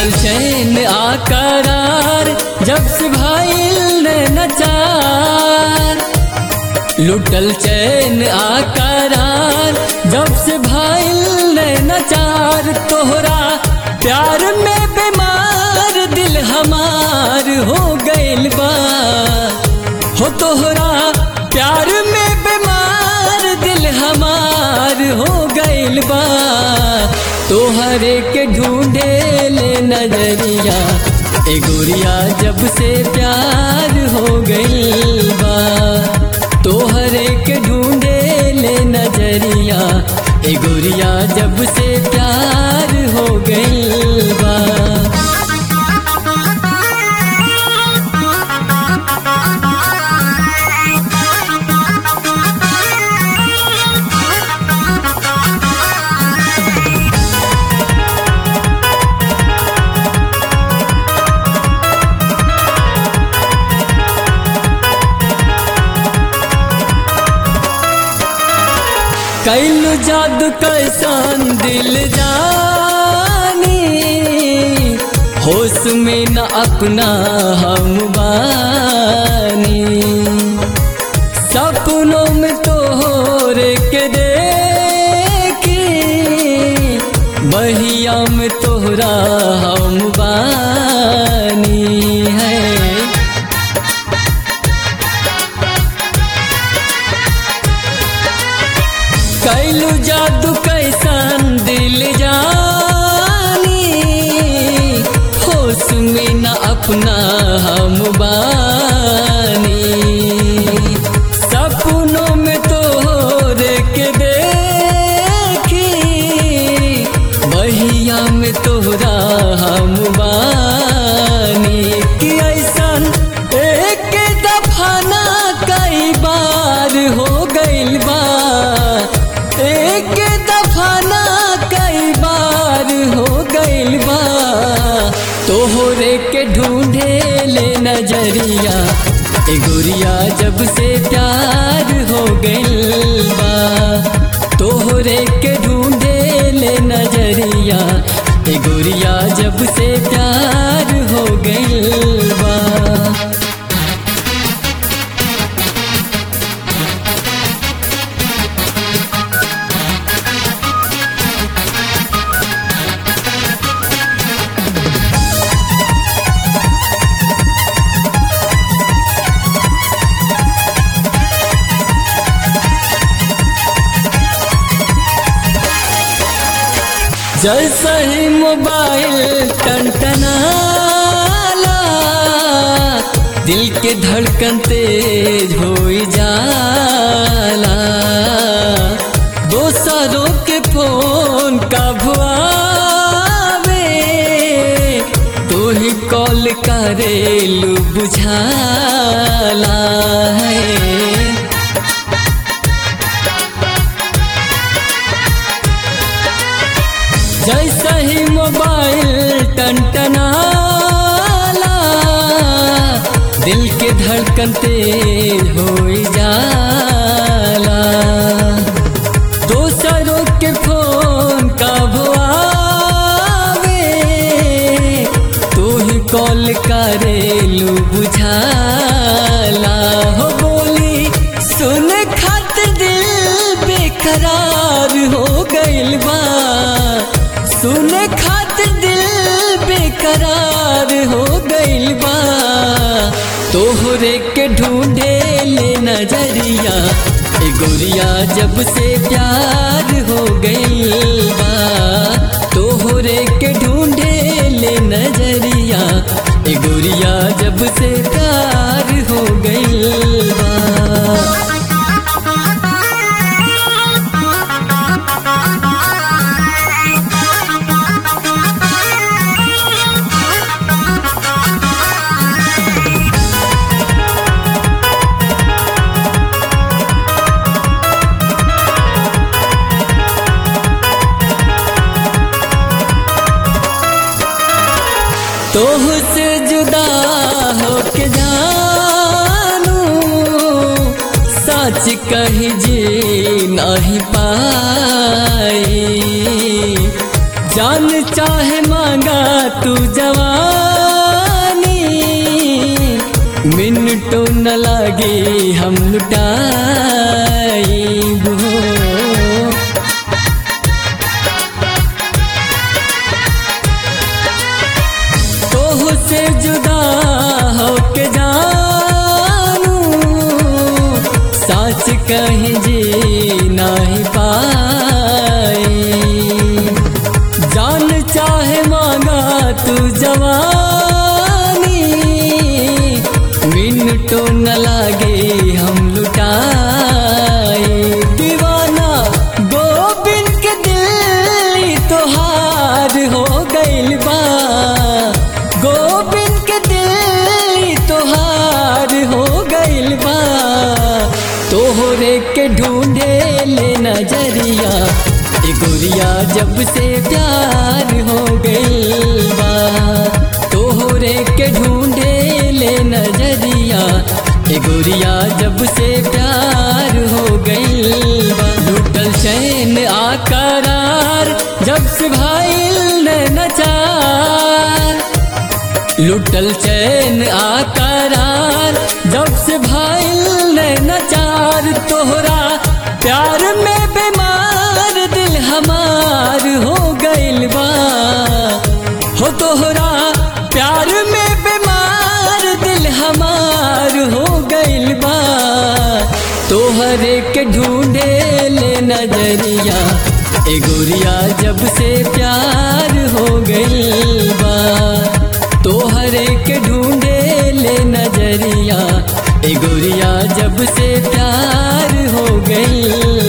लुटल चैन आकरार जब से भाईल ने नचार लुटल चैन आकरार जब से भाईल ने नचार तोहरा प्यार में बीमार दिल हमार हो गइल बा हो तोहरा प्यार में बीमार दिल हमार हो गइल बा तोहरे के ढूंढे ले नजरिया ए गोरिया जब से प्यार हो गइल बा तोहरे के ढूंढे ले नजरिया ए गोरिया जब से प्यार हो गइल बा कैलू जादू कैसन दिल जानी होश में न अपना हम बानी सपनों में तो के देखी बहिया में तोहरा हम बानी है कैलू जादू कैसन दिल जानी होश में न अपना हम बानी सपनों में तो के देखी बहिया में तोहरा हम बानी कि ऐसन एक दफाना कई बार हो गइल बा एक दफाना कई बार हो गइल बा तोहरे के ढूंढे ले नजरिया ए गोरिया जब से प्यार हो गइल बा तोहरे के ढूंढे ले नजरिया ए गोरिया जब से प्यार हो गइल बा जैसा ही मोबाइल टनटनाला दिल के धड़कन तेज हो जाला दोसरों के फोन का भुआवे तू ही कॉल करेलू बुझाला है जैसा ही मोबाइल टनटनाला दिल के धड़कन तेज हो जाला दोसरों के फोन का भुआवे तू ही कॉल करेलू बुझाला हो बोली सुन खातिर दिल बेकरार हो गइल बा सुन खातिर दिल बेकरार हो गइल बा तोहरे के ढूंढे ले नजरिया ए गोरिया जब से प्यार हो गइल बा तोहरे के ढूंढे ले नजरिया ए गोरिया जब से प्यार हो गइल बा तोह से जुदा होके जानू सच कही जी नहीं पाई जान चाहे मांगा तू जवानी मिनटो न लागे हम लुटाई तोह से जुदा होके जानू साच कहीं जी नहीं पाई जान चाहे मांगा तू जवानी मिनटो न लागे हम लुटाए दीवाना गोबिंद के दिल तोहार हो गइल बा गोबिंद के दिल तोहार हो गइल बा तोहरे के ढूंढे ले नजरिया ए गोरिया जब से प्यार हो गइल बा तोहरे के ढूंढे ले नजरिया ए गोरिया जब से प्यार हो गइल बा लुटल चैन आकरार जब से भाईल ने नचार लुटल चैन आकरार जब से भाईल ने नचार तोहरा प्यार में बीमार दिल हमार हो गइल बा हो तोहरा प्यार में बीमार दिल हमार हो गइल बा तोहरे के ढूंढे ले नजरिया ए गोरिया जब से प्यार हो गइल बा तोहरे के ढूंढे ले नजरिया ए गोरिया जब से प्यार हो गइल